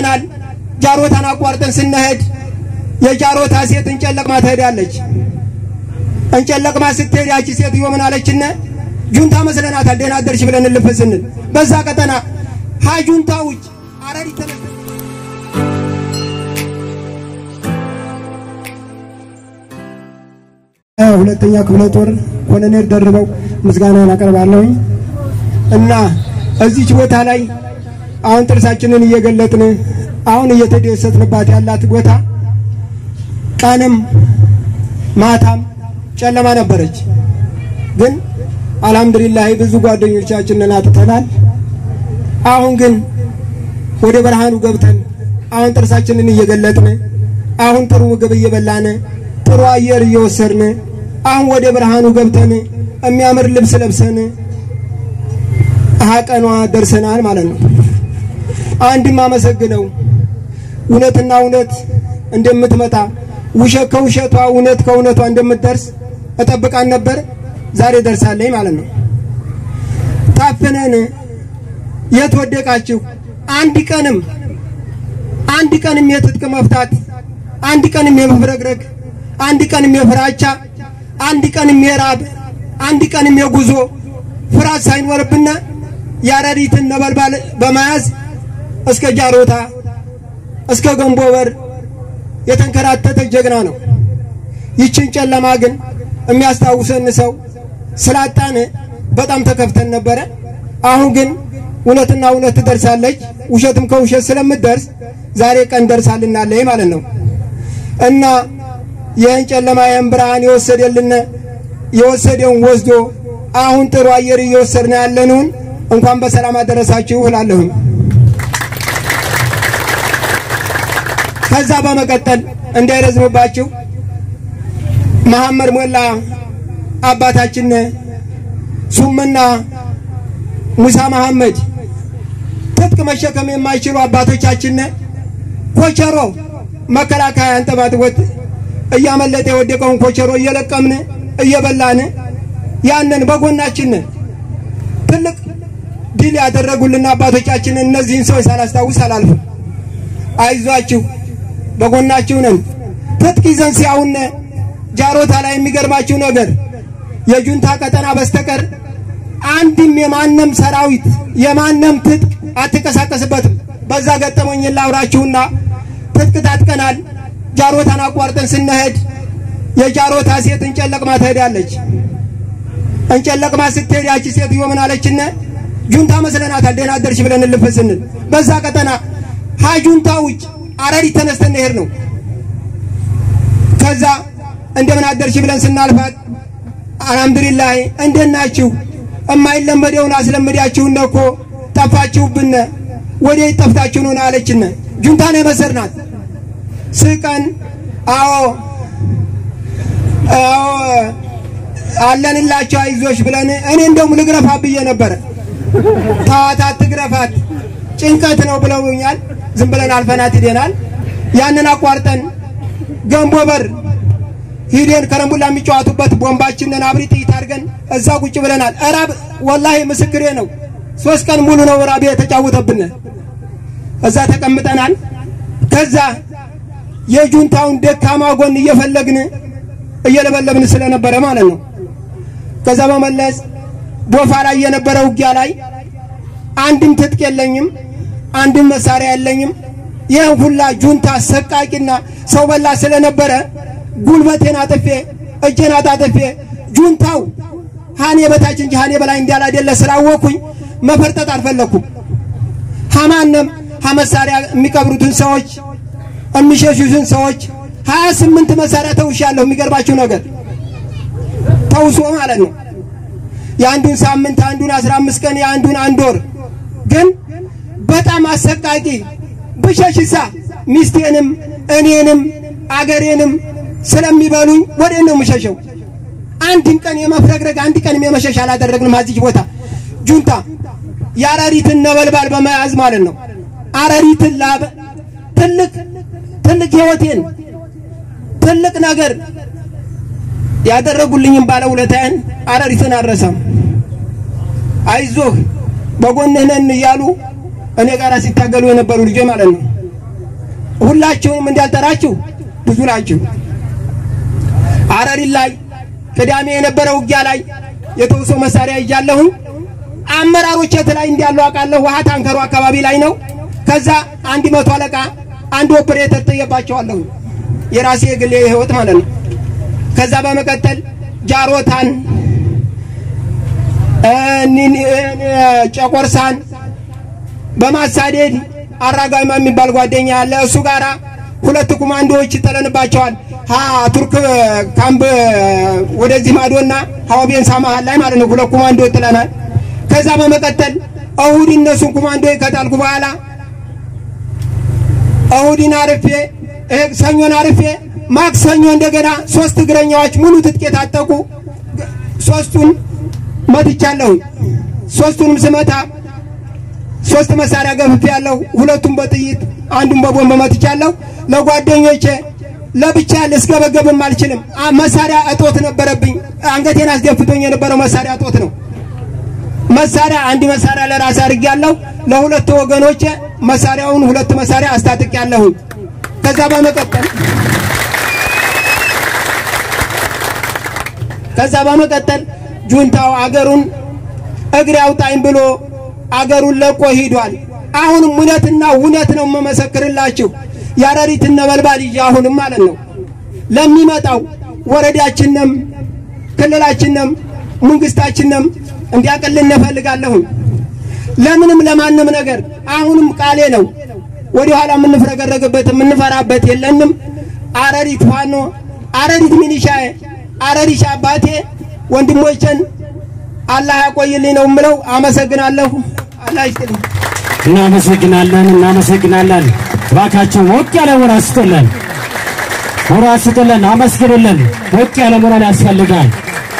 ቀጠናል። ጃሮታን አቋርጠን ስንሄድ የጃሮታ ሴት እንጨለቅማ ትሄዳለች። እንጨለቅማ ስትሄድ ያቺ ሴትዮ ምን አለችነ? ጁንታ መስለናታል። ደህና አደርሽ ብለን እልፍ ስንል በዛ ቀጠና ሀጁንታ ውጭ አረሪ ተነስ ሁለተኛ ክፍለ ጦር ኮሎኔል ደርበው ምስጋናን አቀርባለሁኝ እና እዚች ቦታ ላይ አሁን ጥርሳችንን እየገለጥን አሁን እየተደሰትንባት ያላት ቦታ ቀንም ማታም ጨለማ ነበረች። ግን አልሐምዱሊላህ ብዙ ጓደኞቻችንን አጥተናል። አሁን ግን ወደ ብርሃኑ ገብተን አሁን ጥርሳችንን እየገለጥን አሁን ጥሩ ምግብ እየበላን ጥሩ አየር እየወሰድን አሁን ወደ ብርሃኑ ገብተን የሚያምር ልብስ ለብሰን ቀኗ ደርሰናል ማለት ነው። አንድም አመሰግነው እውነትና እውነት እንደምትመጣ ውሸት ከውሸቷ እውነት ከእውነቷ እንደምትደርስ እጠብቃን ነበር። ዛሬ ደርሳለኝ ማለት ነው። ታፍነን የት ወደቃችሁ? አንድ ቀንም አንድ ቀንም የትጥቅ መፍታት፣ አንድ ቀንም የመፍረግረግ፣ አንድ ቀንም የፍራቻ፣ አንድ ቀንም የራብ፣ አንድ ቀንም የጉዞ ፍርሃት ሳይኖርብን የአረሪትን ነበልባል በመያዝ እስከ ጃሮታ እስከ ገንቦ በር የተንከራተተ ጀግና ነው። ይችን ጨለማ ግን የሚያስታውሰን ሰው ስላጣን በጣም ተከፍተን ነበረ። አሁን ግን እውነትና እውነት ትደርሳለች፣ ውሸትም ከውሸት ስለምትደርስ ዛሬ ቀን ደርሳልናለች ማለት ነው እና ይህን ጨለማ ይህን ብርሃን የወሰደልን የወሰደውን ወስዶ አሁን ጥሩ አየር እየወሰድን ያለንን እንኳን በሰላም አደረሳችሁ እላለሁኝ። ከዛ በመቀጠል እንዳይረዝምባችሁ መሐመድ ሞላ አባታችን ሱምና ሙሳ መሐመድ ትጥቅ መሸከም የማይችሉ አባቶቻችን ኮቸሮ መከላከያ አንጠባጥቦት እያመለጠ የወደቀውን ኮቸሮ እየለቀምን እየበላን ያንን በጎናችን ትልቅ ድል ያደረጉልን አባቶቻችን እነዚህን ሰዎች ሳላስታውስ አላልፍም። አይዟችሁ በጎናችሁ ነን። ትጥቅ ይዘን ሲያውነ ጃሮታ ላይ የሚገርማችሁ ነገር የጁንታ ቀጠና በስተቀር አንድም የማንም ሰራዊት የማንም ትጥቅ አትንቀሳቀስበትም። በዛ ገጠመኝ ላውራችሁና ትጥቅ ታጥቀናል። ጃሮታን አቋርጠን ስንሄድ የጃሮታ ሴት እንጨለቅማ ትሄዳለች። እንጨለቅማ ስትሄድ ያቺ ሴትዮ ምን አለችነ? ጁንታ መስለናታል። ደህና አደርሽ ብለን እልፍ ስንል በዛ ቀጠና ሀጁንታ ውጭ አረሪ ተነስተን ሄድ ነው። ከዛ እንደምን አደርሽ ብለን ስናልፋት አልሐምዱሊላህ እንደት ናችሁ? እማይለመደውን አስለምዳችሁን እኮ ጠፋችሁብን። ወዴት ጠፍታችሁ ነው አለችነ። ጁንታ ነው የመሰርናት። ስቀን አዎ አዎ አለንላቸው አይዞሽ ብለን እኔ እንደውም ልግረፋት ብዬ ነበረ። ተዋት አትግረፋት ጭንቀት ነው ብለውኛል። ዝም ብለን አልፈናት ሂደናል። ያንን አቋርጠን ገንቦ በር ሂደን ከረምቡላ የሚጫወቱበት ቦምባችንን አብሪ ጥይት አድርገን እዛ ቁጭ ብለናል። እራብ ወላሂ ምስክሬ ነው። ሶስት ቀን ሙሉ ነው እራብ የተጫወተብን። እዛ ተቀምጠናል። ከዛ የጁንታውን ደካማ ጎን እየፈለግን እየለበለብን ስለነበረ ማለት ነው። ከዛ በመለስ ቦፋ ላይ የነበረ ውጊያ ላይ አንድም ትጥቅ የለኝም፣ አንድም መሳሪያ የለኝም። ይህን ሁላ ጁንታ ሰቃቂና ሰው በላ ስለነበረ ጉልበቴን አጥፌ እጄን አጣጥፌ ጁንታው ሀኔ በታች እንጂ ሀኔ በላይ እንዳላደለ ስላወኩኝ መፈርጠጥ አልፈለኩም። ሀማንም ሀመሳሪያ የሚቀብሩትን ሰዎች የሚሸሹትን ሰዎች ሀያ ስምንት መሳሪያ ተውሻለሁ። የሚገርባችሁ ነገር ተውሶ ማለት ነው። የአንዱን ሳምንት አንዱን አስራ አምስት ቀን የአንዱን አንድ ወር ግን በጣም አሰቃቂ ብሸሽሳ ሚስቴንም እኔንም አገሬንም ስለሚበሉኝ ወደ ነው የምሸሸው። አንድም ቀን የመፍረግረግ አንድ ቀንም የመሸሽ አላደረግንም። አዚች ቦታ ጁንታ የአረሪትን ነበልባል በመያዝ ማለት ነው። አረሪትን ላበ ትልቅ ትልቅ ህይወቴን ትልቅ ነገር ያደረጉልኝም ባለውለታዬን አረሪትን አልረሳም። አይዞህ በጎንህ ነን እያሉ እኔ ጋር ሲታገሉ የነበሩ ልጆች ማለት ነው። ሁላችሁንም እንዳልጠራችሁ ብዙ ናችሁ። አረሪን ላይ ቅዳሜ የነበረ ውጊያ ላይ የተውሶ መሳሪያ ይዣለሁኝ። አመራሮች የት ላይ እንዳሉ አውቃለሁ። ውሃ ታንከሩ አካባቢ ላይ ነው። ከዛ አንድ መቶ አለቃ አንድ ኦፕሬተር ጥየባቸዋለሁ። የራሴ የግሌ ህይወት ማለት ነው። ከዛ በመቀጠል ጃሮታን ጨቆርሳን በማሳደድ አራጋማ የሚባል ጓደኛ ያለ እሱ ጋራ ሁለት ኮማንዶዎች ይጠለንባቸዋል። ሀ ቱርክ ካምፕ ወደዚህ ማዶና ሀዋቤንሳ መሀል ላይ ማለት ነው። ሁለት ኮማንዶ ጥለናል። ከዛ በመቀጠል እሁድ እነሱን ኮማንዶ ከጣልኩ በኋላ እሁድን አርፌ ሰኞን አርፌ ማክሰኞ እንደገና ሶስት እግረኛዎች ሙሉ ትጥቅ የታጠቁ ሶስቱን መትቻለሁ። ሶስቱንም ስመታ ሶስት መሳሪያ ገፍፌ ያለሁ። ሁለቱም በጥይት አንዱን በቦምብ መትቻለሁ። ለጓደኞቼ ለብቻ ልስገበገብም አልችልም። መሳሪያ እጦት ነበረብኝ። አንገቴን አስደፍቶኝ የነበረው መሳሪያ እጦት ነው። መሳሪያ አንድ መሳሪያ ለራስ አድርጌያለሁ። ለሁለት ወገኖቼ መሳሪያውን ሁለት መሳሪያ አስታጥቄያለሁ። ከዛ በመቀጠል ከዛ በመቀጠል ጁንታው አገሩን እግሬ አውጣኝ ብሎ አገሩን ለቆ ሂዷል። አሁንም እውነትና እውነት ነው የምመሰክርላችሁ የአረሪትን ነበልባል ይዤ አሁንም ማለት ነው ለሚመጣው ወረዳችንም ክልላችንም መንግስታችንም እንዲያቅልን እፈልጋለሁ። ለምንም ለማንም ነገር አሁንም ቃሌ ነው። ወደ ኋላ የምንፍረገረግበት የምንፈራበት የለንም። አረሪት ፋኖ፣ አረሪት ሚኒሻዬ፣ አረሪት አባቴ ወንድሞችን አላህ ያቆይልኝ ነው የምለው። አመሰግናለሁ። አላህ ይስጥልኝ። እናመሰግናለን፣ እናመሰግናለን። እባካችሁ ሞቅ ያለ ሞራል ስጡልን፣ ሞራል ስጡልን፣ አመስግኑልን። ሞቅ ያለ ሞራል ያስፈልጋል።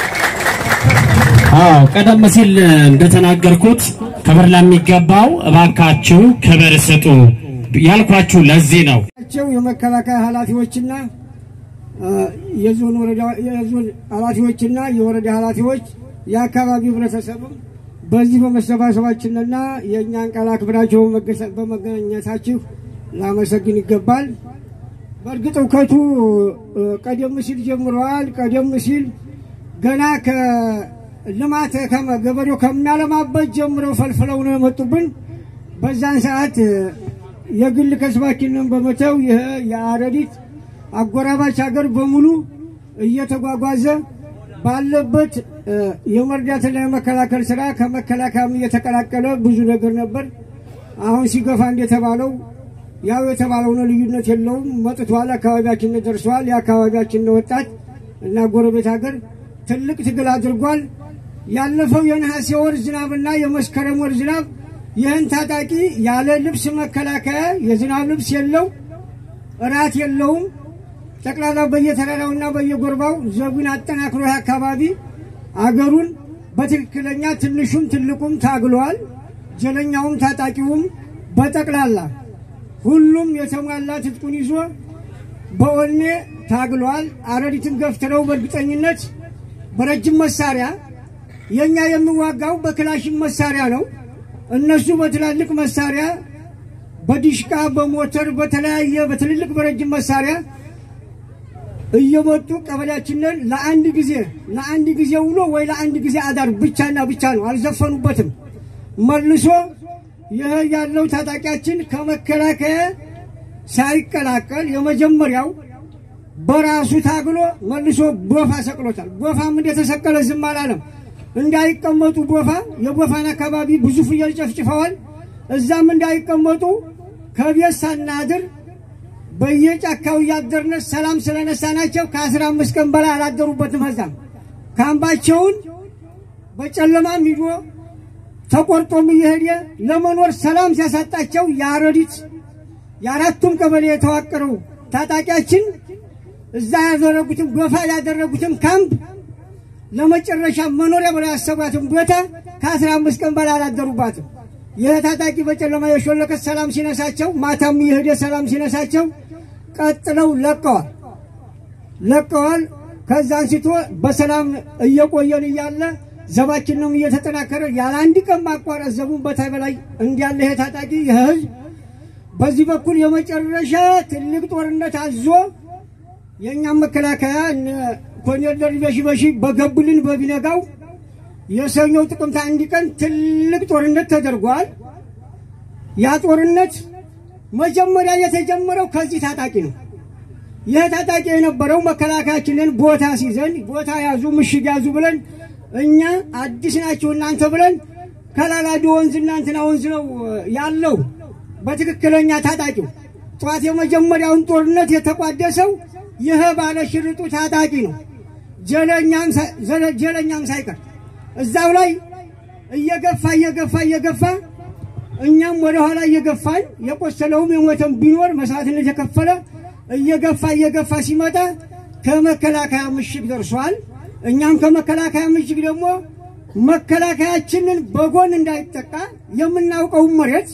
አዎ ቀደም ሲል እንደተናገርኩት ክብር ለሚገባው እባካችሁ ክብር ስጡ ያልኳችሁ ለዚህ ነው። ቸው የመከላከያ ኃላፊዎችና የዞን ወረዳ የዞን ኃላፊዎችና የወረዳ ኃላፊዎች የአካባቢው ህብረተሰብም በዚህ በመሰባሰባችንና የእኛን ቃል አክብራችሁ በመገኘታችሁ ላመሰግን ይገባል። በእርግጥ እውከቱ ቀደም ሲል ጀምረዋል። ቀደም ሲል ገና ከልማት ገበሬው ከሚያለማበት ጀምረው ፈልፍለው ነው የመጡብን። በዛን ሰዓት የግል ከስባችንን በመተው ይህ የአረዲት አጎራባች ሀገር በሙሉ እየተጓጓዘ ባለበት የመርዳትና የመከላከል ስራ ከመከላከያም እየተቀላቀለ ብዙ ነገር ነበር። አሁን ሲገፋ እንደተባለው ያው የተባለው ነው፣ ልዩነት የለውም። መጥቷል፣ አካባቢያችን ደርሷል። የአካባቢያችን ወጣት እና ጎረቤት ሀገር ትልቅ ትግል አድርጓል። ያለፈው የነሐሴ ወር ዝናብና የመስከረም ወር ዝናብ ይህን ታጣቂ ያለ ልብስ መከላከያ የዝናብ ልብስ የለው እራት የለውም። ጠቅላላ በየተራራውና በየጎርባው ዘጉን አጠናክሮ ይህ አካባቢ አገሩን በትክክለኛ ትንሹም ትልቁም ታግሏል። ጀለኛውም ታጣቂውም በጠቅላላ ሁሉም የተሟላ ትጥቁን ይዞ በወኔ ታግሏል። አረሪትን ገፍትረው በእርግጠኝነት በረጅም መሳሪያ የእኛ የሚዋጋው በክላሽን መሳሪያ ነው። እነሱ በትላልቅ መሳሪያ በዲሽቃ በሞተር በተለያየ በትልልቅ በረጅም መሳሪያ እየመጡ ቀበሌያችንን ለአንድ ጊዜ ለአንድ ጊዜ ውሎ ወይ ለአንድ ጊዜ አዳር ብቻና ብቻ ነው። አልዘፈኑበትም። መልሶ ይህ ያለው ታጣቂያችን ከመከላከያ ሳይቀላቀል የመጀመሪያው በራሱ ታግሎ መልሶ ጎፋ ሰቅሎታል። ጎፋም እንደተሰቀለ ዝም አላለም። እንዳይቀመጡ ጎፋ የጎፋን አካባቢ ብዙ ፍየል ጨፍጭፈዋል። እዛም እንዳይቀመጡ ከቤት ሳናድር በየጫካው እያደርነ ሰላም ስለነሳናቸው ከአስራ አምስት ቀን በላይ አላደሩበትም። ከዛም ካምባቸውን በጨለማም ሂዶ ተቆርጦም እየሄደ ለመኖር ሰላም ሲያሳጣቸው የአረዲት የአራቱም ቀበሌ የተዋቀረው ታጣቂያችን እዛ ያደረጉትም ጎፋ ያደረጉትም ካምፕ ለመጨረሻ መኖሪያ ብለው ያሰቧትም ቦታ ከአስራ አምስት ቀን በላይ አላደሩባትም። ይህ ታጣቂ በጨለማ የሾለከት ሰላም ሲነሳቸው፣ ማታም የሄደ ሰላም ሲነሳቸው ቀጥለው ለቀዋል ለቀዋል። ከዛ አንስቶ በሰላም እየቆየን እያለ ዘባችንም እየተጠናከረ ያለ አንድ ቀን ማቋረጥ ዘቡን በታይ በላይ እንዲያለ ይሄ ታጣቂ ይህ ህዝብ በዚህ በኩል የመጨረሻ ትልቅ ጦርነት አዞ የእኛም መከላከያ እነ ኮሎኔል ደርቤ ሽበሺ በገቡልን በቢነጋው የሰኞው ጥቅምት አንድ ቀን ትልቅ ጦርነት ተደርጓል። ያ ጦርነት መጀመሪያ የተጀመረው ከዚህ ታጣቂ ነው። ይህ ታጣቂ የነበረው መከላከያችንን ቦታ ሲዘን ቦታ ያዙ፣ ምሽግ ያዙ ብለን እኛ አዲስ ናቸው እናንተ ብለን ከላላዲ ወንዝ እናንትና ወንዝ ነው ያለው በትክክለኛ ታጣቂው ጠዋት የመጀመሪያውን ጦርነት የተቋደሰው ይህ ባለ ሽርጡ ታጣቂ ነው። ጀለኛም ሳይ- ዘለ- ጀለኛም ሳይቀር እዛው ላይ እየገፋ እየገፋ እየገፋ እኛም ወደ ኋላ እየገፋን የቆሰለውም የሞተም ቢኖር መስዋዕትነት የከፈለ እየገፋ እየገፋ ሲመጣ ከመከላከያ ምሽግ ደርሷል። እኛም ከመከላከያ ምሽግ ደግሞ መከላከያችንን በጎን እንዳይጠቃ የምናውቀውን መሬት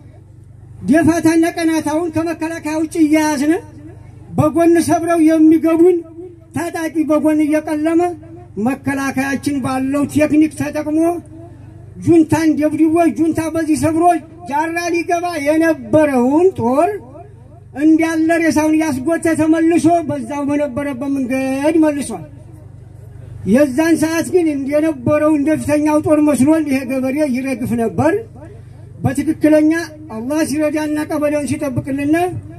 ደፋታና ቀናታውን ከመከላከያ ውጭ እያያዝን በጎን ሰብረው የሚገቡን ታጣቂ በጎን እየቀለመ መከላከያችን ባለው ቴክኒክ ተጠቅሞ ጁንታን ደብድቦ ጁንታ በዚህ ሰብሮ ጃራ ሊገባ የነበረውን ጦር እንዳለ ሬሳውን ያስጎተ ተመልሶ በዛው በነበረበት መንገድ መልሷል። የዛን ሰዓት ግን የነበረው እንደፊተኛው ጦር መስሎን ይሄ ገበሬ ይረግፍ ነበር። በትክክለኛ አላህ ሲረዳና ቀበሌውን ሲጠብቅልና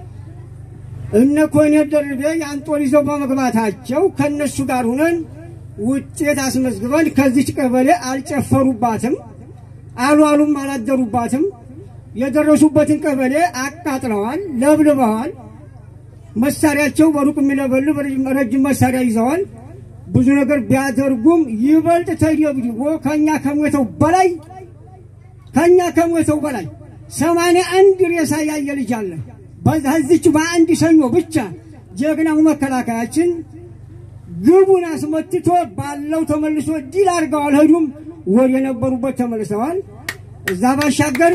እነ ኮሎኔል ደርቤ ያን ጦር ይዘው በመግባታቸው ከነሱ ጋር ሁነን ውጤት አስመዝግበን ከዚች ቀበሌ አልጨፈሩባትም፣ አልዋሉም፣ አላደሩባትም። የደረሱበትን ቀበሌ አቃጥለዋል፣ ለብልበዋል። መሳሪያቸው በሩቅ የሚለበልብ ረጅም መሳሪያ ይዘዋል። ብዙ ነገር ቢያደርጉም ይበልጥ ተደብድቦ ከኛ ከሞተው በላይ ከኛ ከሞተው በላይ ሰማንያ አንድ ሬሳ ያየ ልጅ አለ። በዚች በአንድ ሰኞ ብቻ ጀግናው መከላከያችን ግቡን አስመትቶ ባለው ተመልሶ ድል አድርገው አልሄዱም። ወደ የነበሩበት ተመልሰዋል። እዛ ባሻገር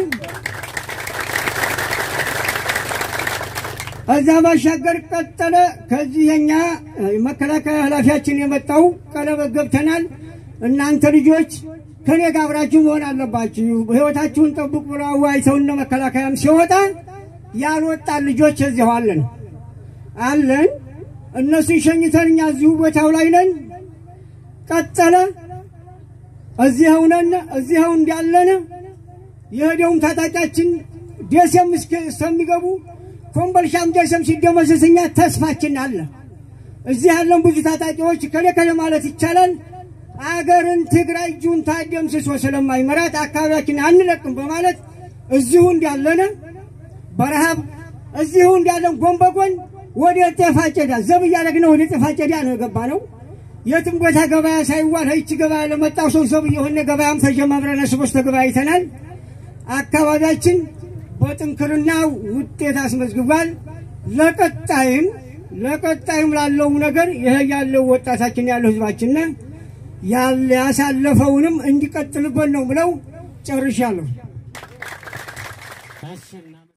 እዛ ባሻገር ቀጠለ። ከዚህ የኛ መከላከያ ኃላፊያችን የመጣው ቀለበት ገብተናል፣ እናንተ ልጆች ከኔ ጋር አብራችሁ መሆን አለባችሁ፣ ሕይወታችሁን ጠብቁ ብለው አወያይተው እነ መከላከያም ሲወጣ ያልወጣን ልጆች እዚሁ አለን አለን። እነሱን ሸኝተን እኛ እዚሁ ቦታው ላይ ነን። ቀጠለ። እዚኸው ነን። እዚኸው እንዳለን የሄደውም ታጣቂያችን ደሴም እስከ- እስከሚገቡ ኮምቦልሻም ደሴም ሲደመሰስ እኛ ተስፋችን አለ። እዚህ ያለን ብዙ ታጣቂዎች ከሌ ከሌ ማለት ይቻላል አገርን ትግራይ ጁንታ ደምስሶ ስለማይመራት አካባቢያችን አንለቅም በማለት እዚሁ እንዳለን በረሃብ እዚሁ እንዳለን ጎን በጎን ወደ ጤፍ አጨዳ ዘብ እያደረግን ወደ ጤፍ አጨዳ ነው የገባ ነው። የትም ቦታ ገበያ ሳይዋል ይቺ ገበያ ለመጣው ሰው ዘብ የሆነ ገበያም ተጀማምረን ስቦስ ተገበያይተናል። አካባቢያችን በጥንክርና ውጤት አስመዝግቧል። ለቀጣይም ለቀጣይም ላለው ነገር ይሄ ያለው ወጣታችን ያለው ህዝባችን ያለ ያሳለፈውንም እንዲቀጥልበት ነው ብለው ጨርሻለሁ። እሺ እና